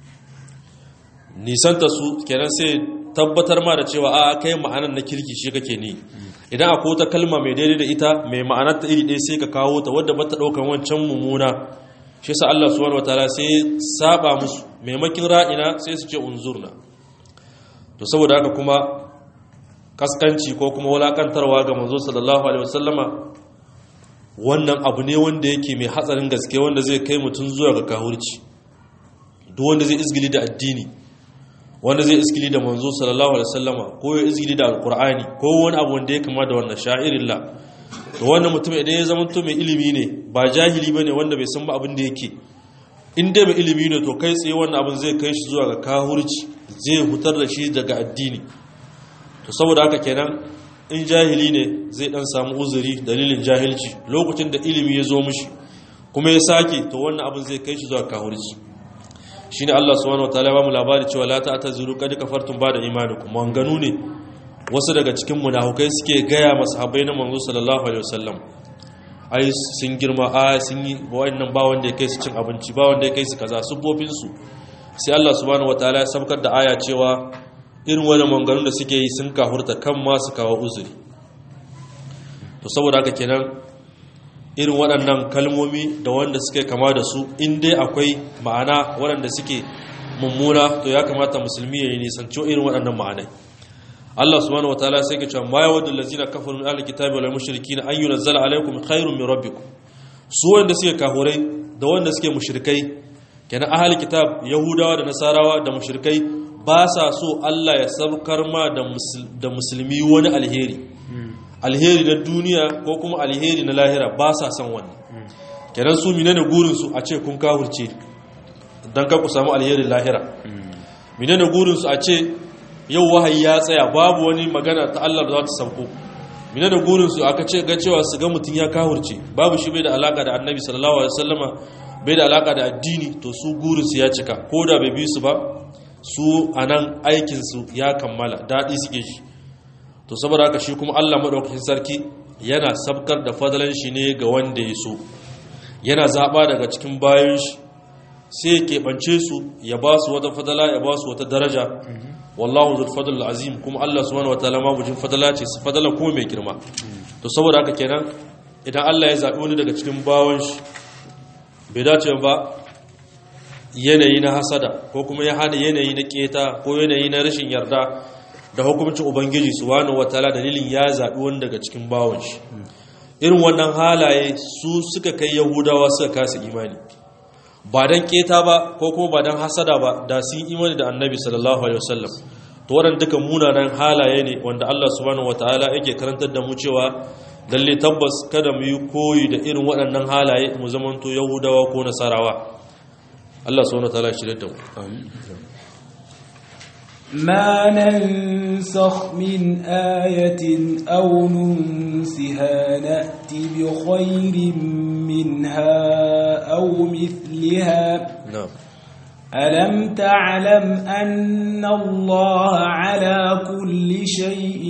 nisanta su kenan sai tabbatar ma da cewa a kai ma'anar na kirki shi kake ni idan akwai wata kalma mai daidai da ita mai ma'anar ta iri ɗaya sai ka kawo ta wadda bata ɗaukar wancan mummuna shi sa Allah subhanahu wataala sai saba musu maimakin ra'ina sai su ce unzurna to saboda haka kuma kaskanci ko kuma wulakantarwa ga manzo sallallahu alaihi wasallama wannan abu ne wanda yake mai hatsarin gaske wanda zai kai mutum zuwa ga kahurci duk wanda zai izgili da addini wanda zai izgili da manzo sallallahu alaihi wasallama ko ya izgili da alqur'ani ko wani abu wanda ya kama da wannan sha'irillah to wannan mutum idan ya zama to mai ilimi ne ba jahili bane wanda bai san ba abin da yake in dai mai ilimi ne to kai tsaye wannan abin zai kai shi zuwa ga kahurci zai hutar da shi daga addini to saboda haka kenan in jahili ne zai dan samu uzuri dalilin jahilci lokacin da ilimi ya zo mishi kuma ya sake to wannan abin zai kai shi zuwa kahurci shine Allah subhanahu wataala ya ba mu labari cewa la ta'tazuru qad kafartum ba'da imanikum wanganu ne wasu daga cikin munafukai suke gaya masahabai na manzo sallallahu alaihi wasallam ai sun girma a sun yi wa'annan ba wanda ya kai su cin abinci ba wanda ya kai su kaza sufofin su sai Allah subhanahu wataala ya sabkar da aya cewa irin wani manganun da suke yi sun kahurta kan ma su kawo uzuri to saboda haka kenan irin waɗannan kalmomi da wanda suke kama da su in dai akwai ma'ana waɗanda suke mummuna to ya kamata musulmi ya yi nisanci irin waɗannan ma'anai Allah subhanahu wataala sai ke cewa ma yawaddu allazina kafaru min ahli kitabi wal mushrikin an yunzala alaykum khairun min rabbikum su wanda suke kahurai da wanda suke mushrikai kenan ahli kitab yahudawa da nasarawa da mushrikai ba sa so Allah ya sabkar ma da musulmi wani alheri alheri na duniya ko kuma alheri na lahira ba sa son wannan kenan su menene gurin su a ce kun kafirce dan ka ku samu alherin lahira menene gurin su a ce yau wahayi ya tsaya babu wani magana ta Allah da za ta sauko mina da gurinsu aka ce ga cewa su ga mutum ya kahurce babu shi bai da alaka da annabi sallallahu alaihi wasallama bai da alaka da addini to su gurinsu ya cika ko da bai bi su ba su anan aikinsu ya kammala daɗi suke shi to saboda haka shi kuma Allah madaukakin sarki yana sabkar da fadalan shi ne ga wanda ya so yana zaba daga cikin bayan shi sai ya keɓance su ya ba su wata fadala ya ba su wata daraja wallahu zul fadl azim kuma Allah subhanahu wataala ma bujin fadala ce su fadala kuma mai girma to saboda haka kenan idan Allah ya zabi wani daga cikin bawon shi bai dace ba yanayi na hasada ko kuma ya hada yanayi na keta ko yanayi na rashin yarda da hukuncin ubangiji subhanahu wataala dalilin ya zabi wani daga cikin bawon shi irin wannan halaye su suka kai yahudawa suka kasa imani ba don keta ba ko kuma ba don hasada ba da sun imani da annabi sallallahu alaihi wasallam to waɗanda duka munanan halaye ne wanda Allah subhanahu wataala yake karantar da mu cewa lalle tabbas kada mu yi koyi da irin waɗannan halaye mu zamanto yahudawa ko nasarawa Allah subhanahu wataala shi da mu ما ننسخ من آية أو ننسها نأت بخير منها أو مثلها na'am ألم تعلم أن الله على كل شيء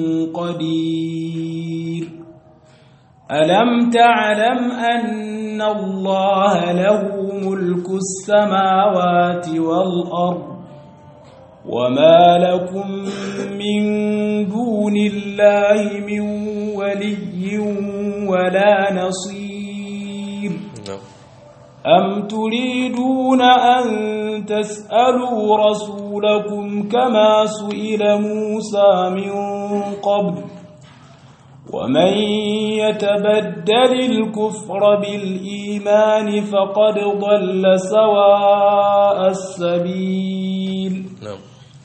قدير ألم تعلم أن الله له ملك السماوات والأرض وما لكم من دون الله من ولي ولا نصير na'am أم تريدون أن تسألوا رسولكم كما سئل موسى من قبل ومن يتبدل الكفر بالإيمان فقد ضل سواء السبيل na'am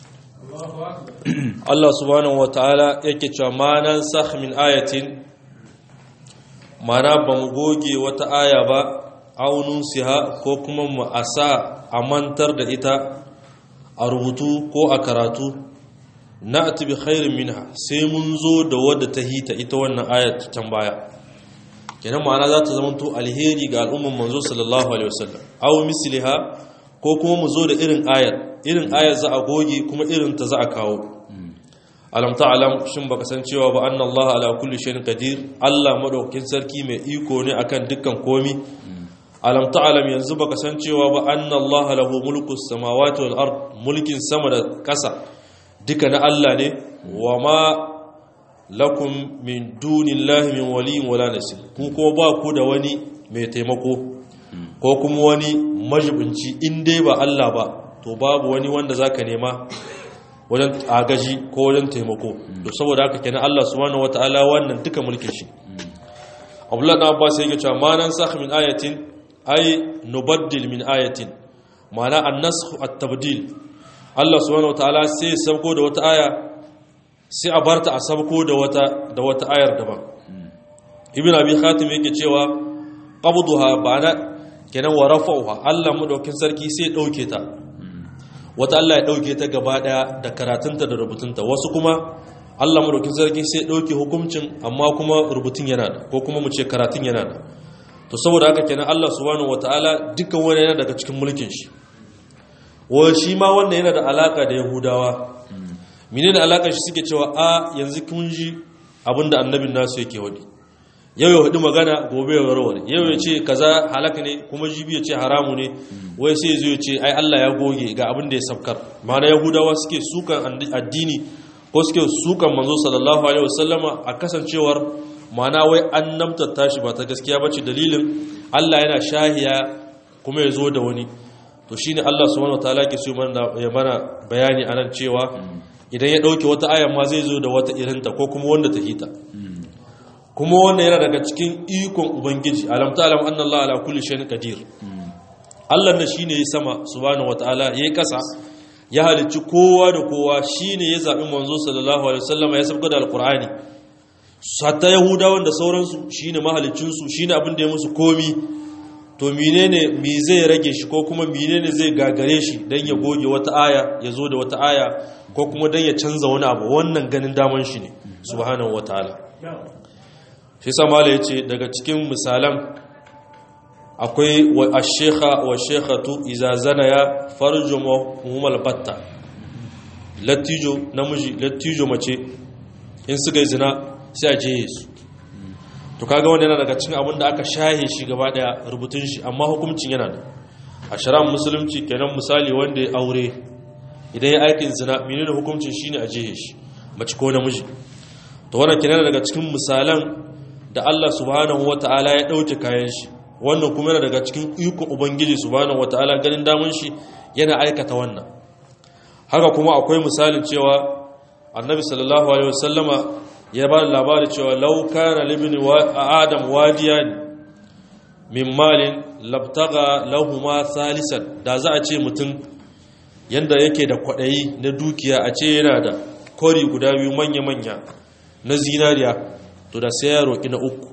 Allah subhanahu wataala yake cewa ma nan sakh min ayatin mana ba mu goge wata aya ba aunun siha ko kuma mu asa a mantar da ita a rubutu ko a karatu na bi khairin minha sai mun zo da wadda ta hita ita wannan ayat can baya kenan ma'ana za ta zama to alheri ga al'umman manzo sallallahu alaihi wasallam aw misliha ko kuma mu zo da irin ayar irin ayar za a goge kuma irin ta za a kawo alam ta'lam shin baka san cewa ba anna Allah ala kulli shay'in qadir Allah madaukakin sarki mai iko ne akan dukkan komi alam ta'lam yanzu baka san cewa ba anna Allah lahu mulku samawati wal ard mulkin sama da kasa duka na Allah ne wa ma lakum min dunillahi min waliyin wala nasir ku ko ba ku da wani mai taimako ko kuma wani majibinci in dai ba Allah ba to babu wani wanda zaka nema wajen agaji ko wajen taimako to saboda haka kenan Allah subhanahu wataala wannan duka mulkin shi Abdullah ibn Abbas yake cewa ma nan sakh min ayatin ay nubaddil min ayatin ma'ana an-nasakh at-tabdil Allah subhanahu wataala sai sabko da wata aya sai a barta a sabko da wata da wata ayar daban Ibn Abi Khatim yake cewa qabduha ba'ana kenan wa rafa'uha Allah madaukin sarki sai dauke ta wata Allah ya ɗauke ta gaba ɗaya da karatunta da rubutunta wasu kuma Allah madaukin sarki sai ɗauke hukuncin amma kuma rubutun yana da ko kuma mu ce karatun yana da to saboda haka kenan Allah subhanahu wataala dukkan wani yana daga cikin mulkin shi wa shi ma wannan yana da alaka da Yahudawa menene da alakar shi suke cewa a yanzu kun ji abinda annabin nasu yake wadi yau ya hudu magana gobe ya warware yau ya ce kaza halaka ne kuma jibi ya ce haramu ne wai sai zai ce ai Allah ya goge ga abin da ya sabkar ma'ana yahudawa suke sukan addini ko suke sukan manzo sallallahu alaihi wasallama a kasancewar ma'ana wai an namtatta shi ba ta gaskiya bace dalilin Allah yana shahiya kuma ya zo da wani to shine Allah subhanahu wataala ke so ya mana bayani anan cewa idan ya dauke wata ayan ma zai zo da wata irinta ko kuma wanda ta hita kuma wannan yana daga cikin ikon ubangiji alam ta'lam anna Allah ala kulli shay'in qadir Allah da shine ya sama subhanahu wataala yayi kasa ya halicci kowa da kowa shine ya zabi manzo sallallahu alaihi wasallam ya sabga da alqur'ani hatta yahudawan da sauransu shine mahalicin su shine abin da ya musu komi to menene me zai rage shi ko kuma menene zai gagare shi dan ya goge wata aya ya zo da wata aya ko kuma dan ya canza wani abu wannan ganin daman shi ne subhanahu wataala shi samala ya ce daga cikin misalan akwai a shekha wa shekhatu iza zana ya farjo mahumal batta lattijo namiji lattijo mace in suka yi zina sai a jeye su to kaga wanda yana daga cikin abin da aka shahe shi gaba daya rubutun shi amma hukuncin yana da a shara musulunci kenan misali wanda ya aure idan ya aikin zina menene hukuncin shine a jeye shi mace ko namiji to wannan kenan daga cikin misalan da Allah subhanahu wata'ala ya ɗauke kayan shi wannan kuma yana daga cikin ikon ubangiji subhanahu wata'ala ganin damun shi yana aikata wannan haka kuma akwai misalin cewa annabi sallallahu alaihi wasallama ya ba da labari cewa law kana libni adam wadiyan min malin labtaga lahuma salisan da za a ce mutum yanda yake da kwaɗayi na dukiya a ce yana da kori guda biyu manya-manya na zinariya to da sai ya roƙi na uku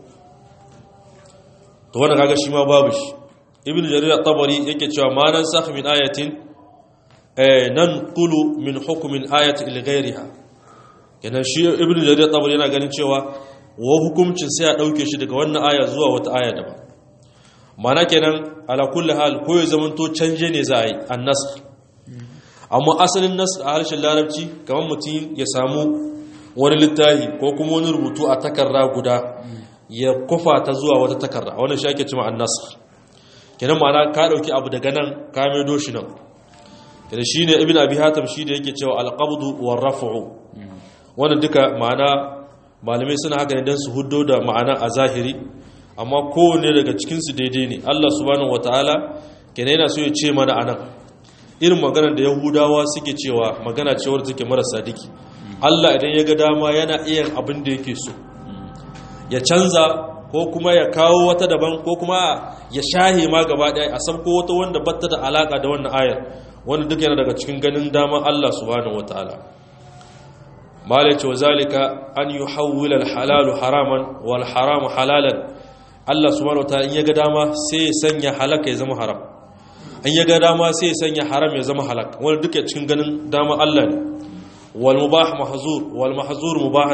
to wanda kaga shi ma babu shi ibn jarir at-tabari yake cewa ma nan sakh min ayatin eh nan qulu min hukmin ayati ila ghayriha kenan shi ibn jarir at-tabari yana ganin cewa wa hukuncin sai ya dauke shi daga wannan aya zuwa wata aya daban mana kenan ala kulli hal ko ya zamanto canje ne za a yi an-nasr amma asalin nasr a harshen larabci kamar mutum ya samu wani littafi ko kuma wani rubutu a takarra guda ya kufa ta zuwa wata takarra wannan shi ake cima annasar kenan ma'ana ka dauki abu daga nan ka maido shi nan kenan shine ibn abi hatim shi da yake cewa alqabdu war raf'u wannan duka ma'ana malamai suna haka ne dan su huddo da ma'ana a zahiri amma kowanne daga cikin su daidai ne Allah subhanahu wataala kenan yana so ya ce mana anan irin maganar da yahudawa suke cewa magana cewar take marasa diki Allah idan ya ga dama yana iya abin da yake so ya canza ko kuma ya kawo wata daban ko kuma ya shahe ma gaba ɗaya a sabko wata wanda batta da alaka da wannan ayar wanda duk yana daga cikin ganin daman Allah subhanahu wataala malace wazalika an yuhawwila al-halalu haraman wal haramu halalan Allah subhanahu wataala in ya ga dama sai ya sanya halaka ya zama haram in ya ga dama sai ya sanya haram ya zama halak wanda duka cikin ganin dama Allah ne wal mubah mahzur wal mahzur mubahan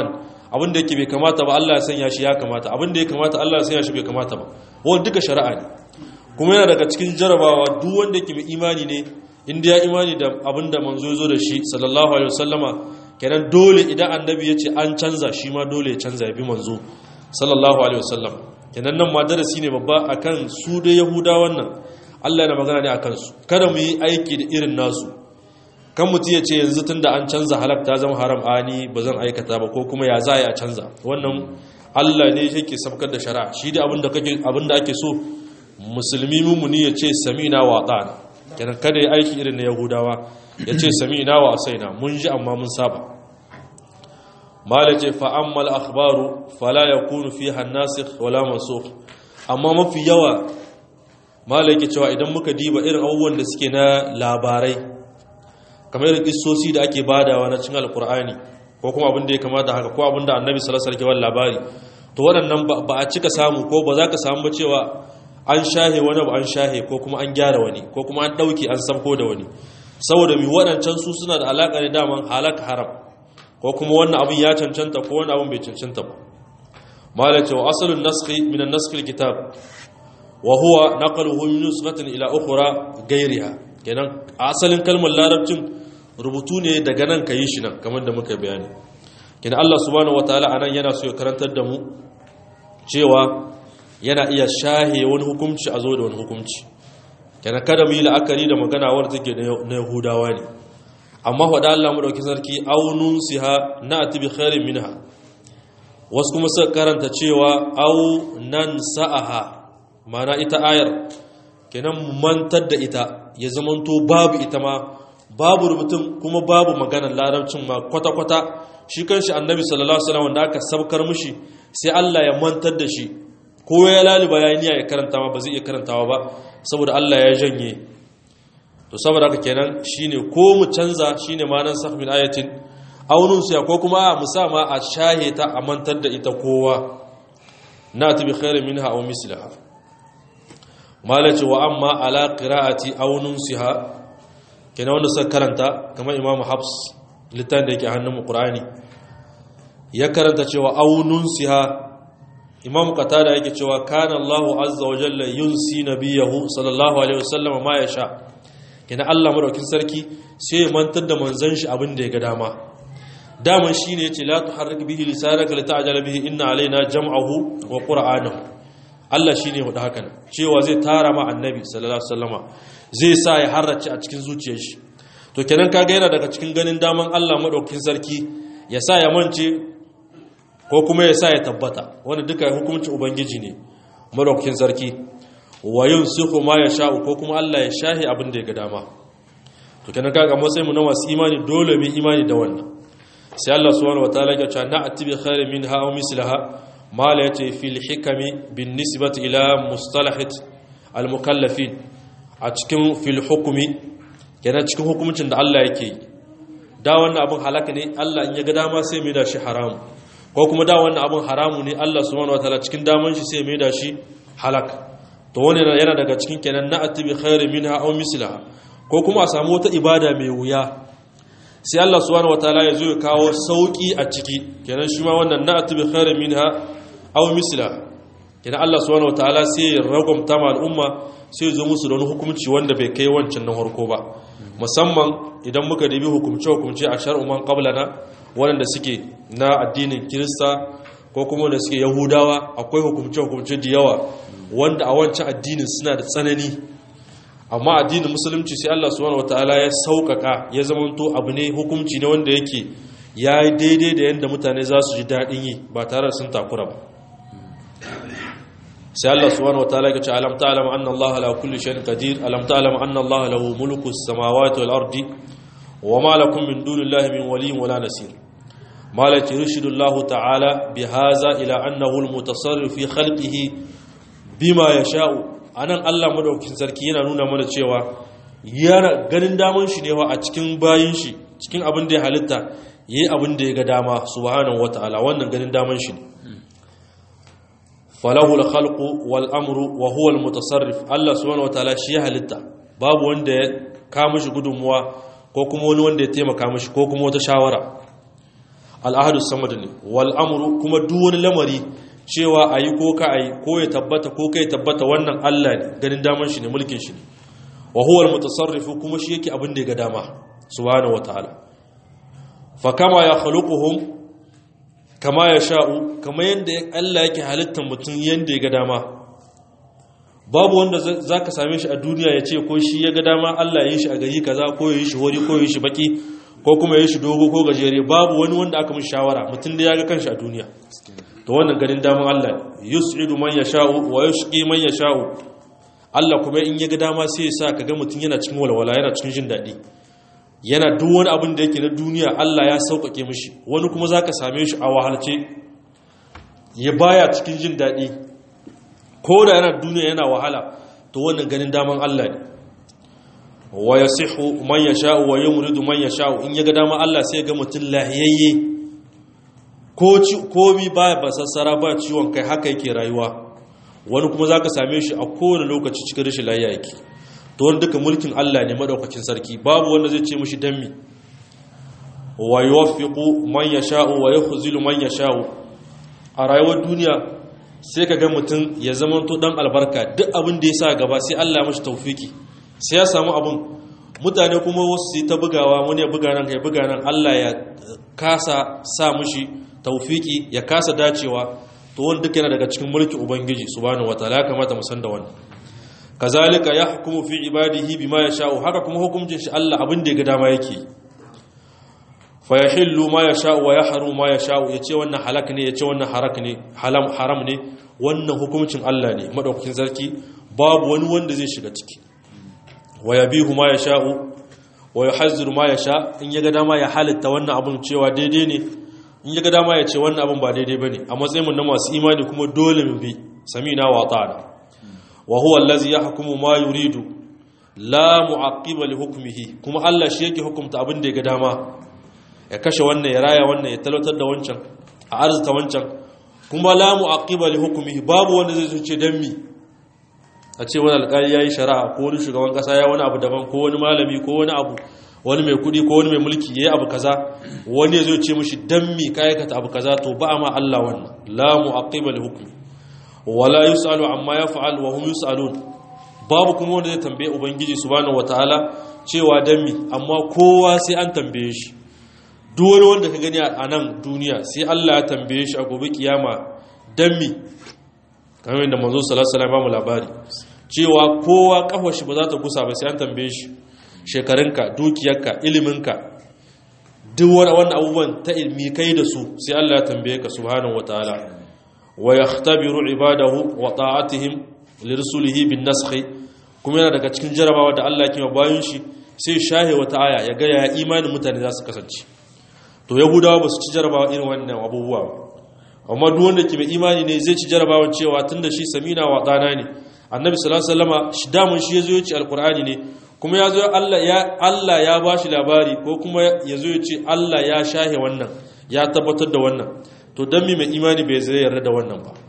abin da yake bai kamata ba Allah ya sanya shi ya kamata abin da ya kamata Allah ya sanya shi bai kamata ba wannan duka shari'a ne kuma yana daga cikin jarabawa duk wanda yake mai imani ne inda ya imani da abin da manzo ya zo da shi sallallahu alaihi wasallama kenan dole idan annabi ya ce an canza shi ma dole ya canza ya bi manzo sallallahu alaihi wasallam kenan nan ma darasi ne babba akan su da yahuda wannan Allah yana magana ne akan su kada mu yi aiki da irin nasu kan mutum ya ce yanzu tunda an canza halak ta zama haram ani ba zan aikata ba ko kuma ya za a canza wannan Allah ne yake sabkar da shari'a shi da abin da kake abin da ake so musulmi mumuni ya ce samina wa ata'ana kenan kada ya aiki irin na yahudawa ya ce samina wa asaina mun ji amma mun saba mala ce fa'ammal akhbaru fala ya kunu fi hannasikh wala mansukh amma mafi yawa mala yake cewa idan muka diba irin abubuwan da suke na labarai kamar irin kissosi da ake badawa na cin alkur'ani ko kuma abin da ya kamata haka ko abin da annabi sallallahu alaihi wasallam labari to waɗannan ba a cika samu ko ba za ka samu ba cewa an shahe wani ba an shahe ko kuma an gyara wani ko kuma an ɗauki an samko da wani saboda mi waɗancan su suna da alaƙa ne daman halaka haram ko kuma wannan abin ya cancanta ko wani abin bai cancanta ba malace wa asalin naskhi min an kitab wa huwa naqluhu min nusratin ila ukhra ghayriha kenan asalin kalmar larabcin rubutu ne daga nan kayi shi nan kamar da muka bayani kenan Allah subhanahu wataala anan yana so ya karantar da mu cewa yana iya shahe wani hukunci a zo da wani hukunci kenan kada mu yi la'akari da magana wadda take na yahudawa ne amma faɗa Allah mu ɗauki sarki aunun siha na atibi khairin minha wasu kuma suka karanta cewa au nan sa'aha mana ita ayar kenan mantar da ita ya zamanto babu ita ma babu rubutun kuma babu maganar larabcin ma kwata-kwata shi kanshi annabi sallallahu alaihi wasallam wanda aka sabkar mishi sai Allah ya mantar da shi ko ya laliba ya niyya ya karanta ma ba zai iya karantawa ba saboda Allah ya janye to saboda haka kenan shine ko mu canza shine manan sah min ayatin aunun siya ko kuma mu sa ma a shahe ta a mantar da ita kowa na ta bi khairin minha aw mislaha malaci wa amma ala qira'ati aunun siha kenan wanda suka karanta kamar imamu habs littafin da yake hannun mu qur'ani ya karanta cewa aunun siha imam qatada yake cewa kana Allahu azza wa jalla yunsi nabiyahu sallallahu alaihi wasallam ma yasha kina Allah madaukin sarki sai ya mantar da manzon shi abin da ya ga dama daman shine yace la tuharrik bihi lisanaka lita'jala bihi inna alaina jam'ahu wa qur'anahu Allah shine ya hudu hakan cewa zai tara ma annabi sallallahu alaihi wasallama zai sa ya harrace a cikin zuciyar shi to kenan kaga yana daga cikin ganin daman Allah madaukin sarki ya sa ya mance ko kuma ya sa ya tabbata wanda duka hukuncin ubangiji ne madaukakin sarki wa yin suku ma ya sha'u ko kuma Allah ya shahi abin da ya ga dama to kenan kaga matsayin mu na masu imani dole mu imani da wannan sai Allah subhanahu wataala ya ce na atibi khairin minha aw mislaha ma la yati fil hikami bin nisbati ila mustalahat al mukallafin a cikin fil hukumi kenan cikin hukuncin da Allah yake yi da wannan abin halaka ne Allah in ya ga dama sai mai da shi haramu ko kuma da wannan abin haramu ne Allah subhanahu wataala cikin daman shi sai mai da shi halak to wani yana daga cikin kenan na atibi khairu minha aw mislaha ko kuma a samu wata ibada mai wuya sai Allah subhanahu wataala ya zo ya kawo sauki a ciki kenan shi ma wannan na atibi khairu minha aw mislaha kenan Allah subhanahu wataala sai ya ragwamta ma al'umma sai ya zo musu da wani hukunci wanda bai kai wancan na farko ba musamman idan muka dibi hukumce hukumce a shar'u man qablana waɗanda suke na addinin kirista ko kuma wanda suke yahudawa akwai hukumce-hukumce da yawa wanda a wancan addinin suna da tsanani amma addinin musulunci sai Allah subhanahu wataala ya sauƙaƙa ya zamanto abu ne hukunci ne wanda yake ya yi daidai da yadda mutane za su ji daɗin yi ba tare da sun takura ba sai Allah subhanahu wataala ya ce alam ta'lam anna Allah ala kulli shay'in qadir alam ta'lam anna Allah lahu mulku as-samawati wal ardi وما لكم من دون الله من ولي ولا نصير ما لا يرشد الله تعالى بهذا إلى أنه المتصرف في خلقه بما يشاء anan Allah madaukakin sarki yana nuna mana cewa yana ganin daman shi ne wa a cikin bayin shi cikin abin da ya halitta yayi abin da ya ga dama subhanahu wataala wannan ganin daman shi ne falahu al-khalqu wal amru wa huwa al-mutasarrif Allah subhanahu wataala shi ya halitta babu wanda ya kama shi gudunmuwa ko kuma wani wanda ya taimaka mashi ko kuma wata shawara al'ahadu samad ne wal amru kuma duk wani lamari cewa ayi ko ka ayi ko ya tabbata ko kai tabbata wannan Allah ne ganin daman shi ne mulkin shi ne wa huwa al-mutasarrifu kuma shi yake abin da ya ga dama subhanahu wataala fa kama ya khaluquhum kama ya sha'u kama yanda Allah yake halittar mutum yanda ya ga dama babu wanda zaka same shi a duniya ya ce ko shi ya ga dama Allah ya yi shi a gari kaza ko ya yi shi hori ko ya yi shi baki ko kuma ya yi shi dogo ko gajere babu wani wanda aka mishi shawara mutum da ya ga kanshi a duniya to wannan ganin daman Allah yus'idu man yasha'u wa yushqi man yasha'u Allah kuma in ya ga dama sai ya sa kaga mutum yana cikin walwala yana cikin jin daɗi yana duk wani abin da yake na duniya Allah ya sauƙaƙe mishi wani kuma zaka same shi a wahalce ya baya cikin jin daɗi ko da yana duniya yana wahala to wannan ganin daman Allah ne wa yasihu man yasha'u wa yumridu man yasha'u in ya ga dama Allah sai ya ga mutum lahiyayye ko komi baya basassara ba ciwon kai haka yake rayuwa wani kuma za ka same shi a kowane lokaci cikin rashin lafiya yake to wani duka mulkin Allah ne madaukakin sarki babu wanda zai ce mishi dammi wa yuwaffiqu man yasha'u wa yukhzilu man yasha'u a rayuwar duniya sai ka ga mutum ya zamanto dan albarka duk abin da ya sa gaba sai Allah mashi tawfiki sai ya samu abin mutane kuma wasu su ta bugawa wani ya buga nan ya buga nan Allah ya kasa sa mishi tawfiki ya kasa dacewa to wani duk yana daga cikin mulkin ubangiji subhanahu wataala ya kamata mu san da wannan kazalika yahkumu fi ibadihi bima yasha'u haka kuma hukuncin shi Allah abin da ya ga dama yake fa yahillu ma yasha'u wa yahrumu ma yasha'u yace wannan halak ne yace wannan harak ne halam haram ne wannan hukuncin Allah ne madaukakin sarki babu wani wanda zai shiga ciki wa yabihu ma yasha'u wa yuhazziru ma yasha in ya ga dama ya halitta wannan abun cewa daidai ne in ya ga dama ya ce wannan abin ba daidai ba ne a matsayin mu na masu imani kuma dole mu bi samina wa ta'ala wa huwa allazi yahkumu ma yuridu la mu'aqqiba li hukmihi kuma Allah shi yake hukunta abin da ya ga dama ya kashe wannan ya raya wannan ya talautar da wancan a arzuta wancan kuma la mu'aqqiba li hukmihi babu wanda zai zuce dan mi a ce wani alƙali yayi shari'a ko wani shugaban kasa ya wani abu daban ko wani malami ko wani abu wani mai kudi ko wani mai mulki yayi abu kaza wani ya zo ce mishi dan mi ka aikata abu kaza to ba ma Allah wannan la mu'aqqiba li hukmi wala yusalu amma yaf'al wa hum yusalun babu kuma wanda zai tambaye ubangiji subhanahu wataala cewa dan mi amma kowa sai an tambaye shi duk wani wanda ka gani a nan duniya sai Allah ya tambaye shi a gobe kiyama dan mi kamar yadda manzo sallallahu alaihi wasallam ba mu labari cewa kowa kafar shi ba za ta gusa ba sai an tambaye shi shekarunka dukiyarka iliminka duk wani abubuwan ta ilmi kai da su sai Allah ya tambaye ka subhanahu wataala wa yahtabiru ibadahu wa ta'atihim lirsulihi bin nasakh kuma yana daga cikin jarabawa da Allah ke bayan shi sai shahe wata aya ya ga ya imanin mutane za su kasance to yahudawa ba su ci jarabawa irin wannan abubuwa ba amma duk wanda ke mai imani ne zai ci jarabawan cewa tunda shi samina wa dana ne annabi sallallahu alaihi wasallama shi damun shi yazo ya ci alqur'ani ne kuma ya zo Allah ya ba shi labari ko kuma ya zo ya ce Allah ya shahe wannan ya tabbatar da wannan to don mi mai imani bai zai yarda da wannan ba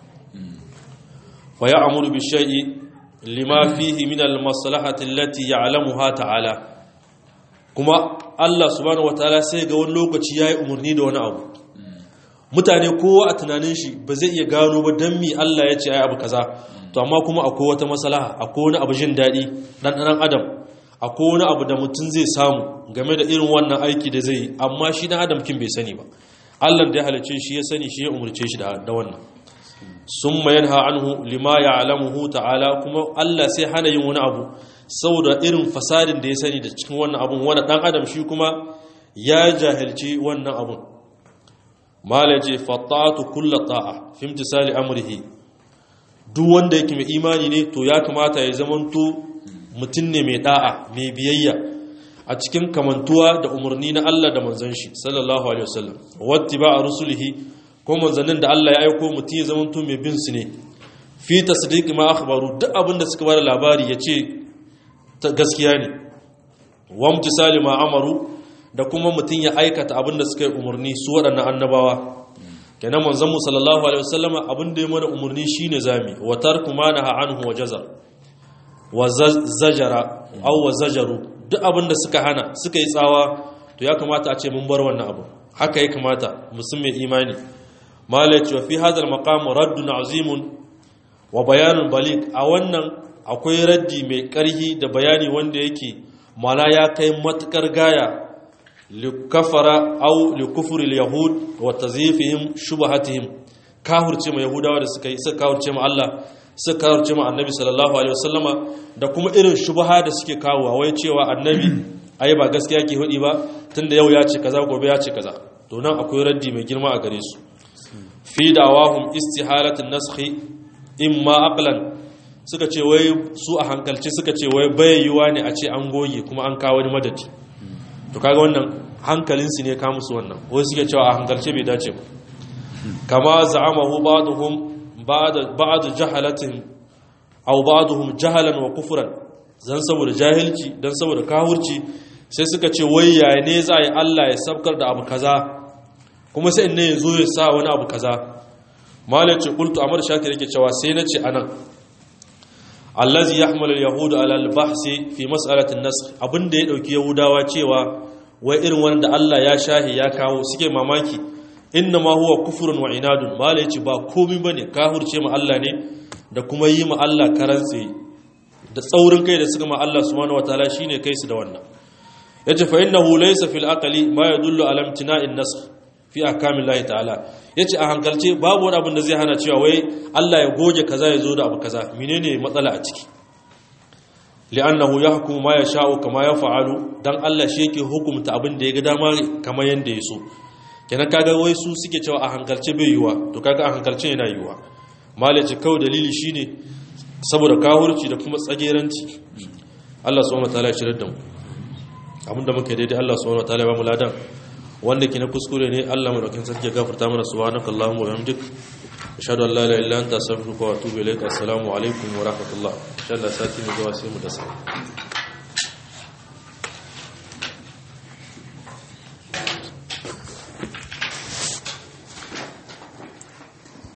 fa ya amuru bi shay'i lima fihi min al maslahati allati ya'lamuha ta'ala kuma Allah subhanahu wataala sai ga wani lokaci yayi umarni da wani abu mutane kowa a tunanin shi ba zai iya gano ba don mi Allah ya ce ai abu kaza to amma kuma akwai wata maslaha akwai wani abu jin daɗi ɗan ɗan adam akwai wani abu da mutum zai samu game da irin wannan aiki da zai yi amma shi na adam kin bai sani ba allah da ya halice shi ya sani shi ya umarce shi da wannan sun mayan anhu lima ya alamuhu ta'ala kuma allah sai hana yin wani abu saboda irin fasadin da ya sani da cikin wannan abun wani dan adam shi kuma ya jahilci wannan abun mala ce fatatu kulla ta'a fi imtisali amrihi duk wanda yake mai imani ne to ya kamata ya zamanto mutum ne mai da'a mai biyayya a cikin kamantuwa da umarni na Allah da manzan shi sallallahu alaihi wasallam watti ba a rusulihi ko manzannin da Allah ya aiko mutum ya zama mai bin su ne fi tasdiq ma akhbaru duk abin da suka bada labari ya ce gaskiya ne wa mtisali ma amaru da kuma mutum ya aikata abin da suka yi umarni su waɗannan annabawa kenan manzon mu sallallahu alaihi wasallama abin da ya mana umarni shine zami wa tarku ma naha anhu wa jazar wa zajara aw wa zajaru duk abin da suka hana suka yi tsawa to ya kamata a ce mun bar wannan abu haka ya kamata musulmi imani malaci wa fi hadal maqam raddun azimun wa bayanun balik a wannan akwai raddi mai karhi da bayani wanda yake mana ya kai matukar gaya likafara au likufri yahud wa tazifihim shubahatihim kahurce ma yahudawa da suka yi suka kahurce ma Allah suka kahurce ma annabi sallallahu alaihi wasallama da kuma irin shubaha da suke kawo wai cewa annabi ai ba gaskiya ke hudi ba tunda yau ya ce kaza gobe ya ce kaza to nan akwai raddi mai girma a gare su fi dawahum istihalatin naskhi imma aqlan suka ce wai su a hankalci suka ce wai bayyuwa ne a ce an goge kuma an kawo wani madadi to kaga wannan hankalinsu ne ka musu wannan wai suke cewa a hankalce bai dace ba kama za'amahu ba'dhum ba'd ba'd jahalatin aw ba'dhum jahalan wa kufran zan saboda jahilci dan saboda kahurci sai suka ce wai yaya ne za a yi Allah ya sabkar da abu kaza kuma sai ne ya zo ya sa wani abu kaza malai ce qultu amar shakir yake cewa sai na ce anan allazi yahmalu al-yahudu ala al-bahsi fi mas'alati an-nasakh abinda ya dauki yahudawa cewa wai irin wanda Allah ya shahi ya kawo suke mamaki inna ma huwa kufrun wa inadun mala yace ba komai bane kahurce ma Allah ne da kuma yi ma Allah karantse da tsaurin kai da suka ma Allah subhanahu wataala shine kai su da wannan yace fa innahu laysa fil aqli ma yadullu ala imtina'in nasakh fi ahkamillahi ta'ala yace a hankalce babu wani abin da zai hana cewa wai Allah ya goge kaza ya zo da abu kaza menene matsala a ciki li'annahu yahkumu ma yasha'u kama yaf'alu dan Allah shi yake hukunta abin da ya ga dama kamar yanda ya so kenan kaga wai su suke cewa a hankalce bai yiwa to kaga a hankalce yana yiwa malaci kawai dalili shine saboda kahurci da kuma tsageranci Allah subhanahu wataala ya shirar da mu abinda muke daidai Allah subhanahu wataala ya ba mu ladan wanda ke na kuskure ne Allah madaukakin sarki ya gafarta mana subhanakallahumma wa bihamdik ashhadu an la ilaha illa anta astaghfiruka wa atubu ilaik assalamu alaikum wa rahmatullah insha Allah sati mu zuwa sai mu dasa